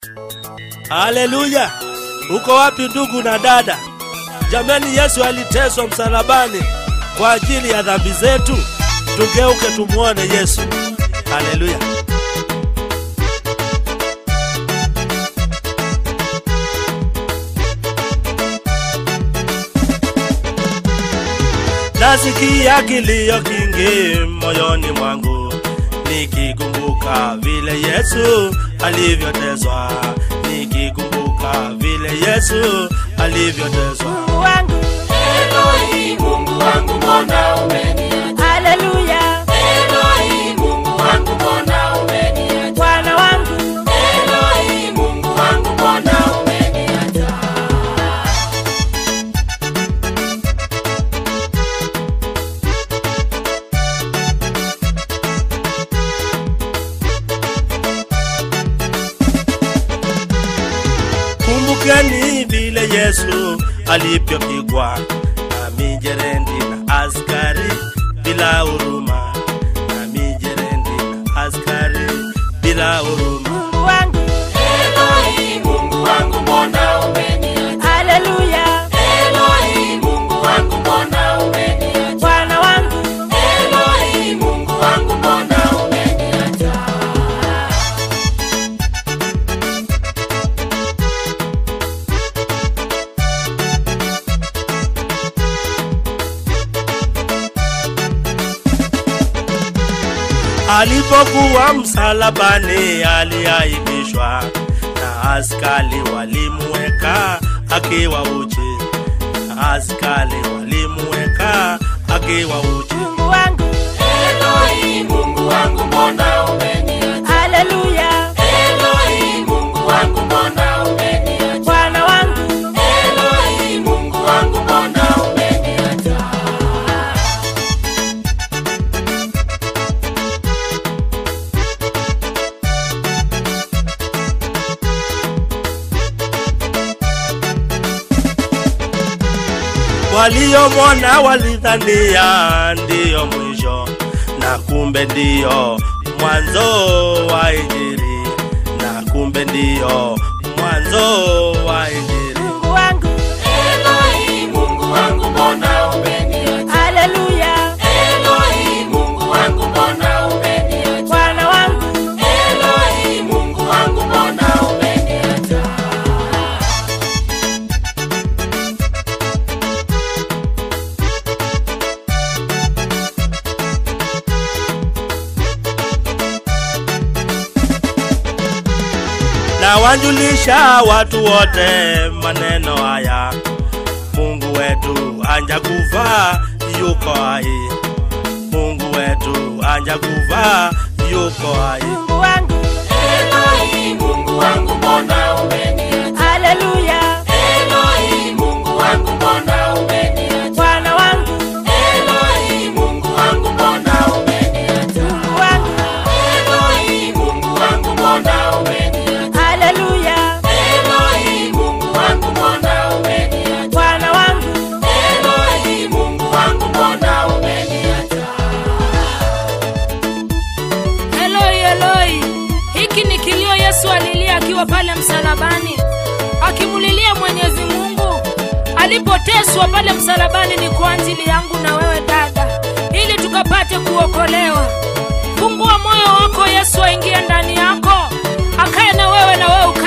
Haleluya! Uko wapi ndugu na dada? Jamani, Yesu aliteswa msalabani kwa ajili ya dhambi zetu. Tugeuke tumwone Yesu. Haleluya! Nasikia kilio kingi moyoni mwangu nikikumbuka vile Yesu alivyoteswa, nikikumbuka vile Yesu alivyoteswa. Mungu wangu, Eloi, Mungu wangu mbona umeniacha? haleluya. Eloi, Mungu wangu mbona umeniacha? Bwana wangu, Eloi, Mungu wangu mbona umeniacha? Kumbukeni vile Yesu alivyopigwa na mijerendi na askari bila huruma, na mijerendi na askari bila huruma. Mungu wangu, Eloi, Mungu wangu mbona umeniacha? haleluya. Eloi, Mungu wangu mbona umeniacha? Bwana wangu, Eloi, Mungu wangu mbona umeniacha? Alipokuwa msalabani aliaibishwa na askari walimweka akiwa uchi, na askari walimweka akiwa uchi. Mungu wangu, Eloi, Mungu wangu mbona umeniacha? haleluya. Eloi, Mungu wangu mbona umeniacha? Bwana wangu, Eloi, Mungu wangu mbona umeniacha? Waliomwona walidhania ndiyo mwisho, na kumbe ndiyo mwanzo wa Injili, na kumbe ndiyo mwanzo wa Injili. Mungu wangu, Eloi, Mungu wangu mbona umeniacha? haleluya. Eloi, Mungu wangu mbona umeniacha? Bwana wangu, Eloi, Mungu wangu mbona umeniacha? na wajulisha watu wote maneno haya, Mungu wetu anja kufa yuko hai, Mungu wetu anja kufa yuko hai. Mungu wangu, Eloi, Mungu wangu mbona umeniacha? haleluya. Eloi, Mungu wangu mbona umeniacha? Bwana wangu, Eloi, Mungu wangu mbona umeniacha? Mungu wangu, Eloi, Mungu wangu mbona umeniacha? haleluya. Eloi, Mungu wangu mbona umeniacha? Bwana wangu, Eloi, Mungu wangu mbona umeniacha? Eloi, Eloi, hiki ni kilio Yesu alilia akiwa pale msalabani, akimulilia Mwenyezi Mungu. Alipoteswa pale msalabani ni kwa ajili yangu na wewe dada, ili tukapate kuokolewa. Fungua moyo wako, Yesu aingie ndani yako, akae na wewe na wewe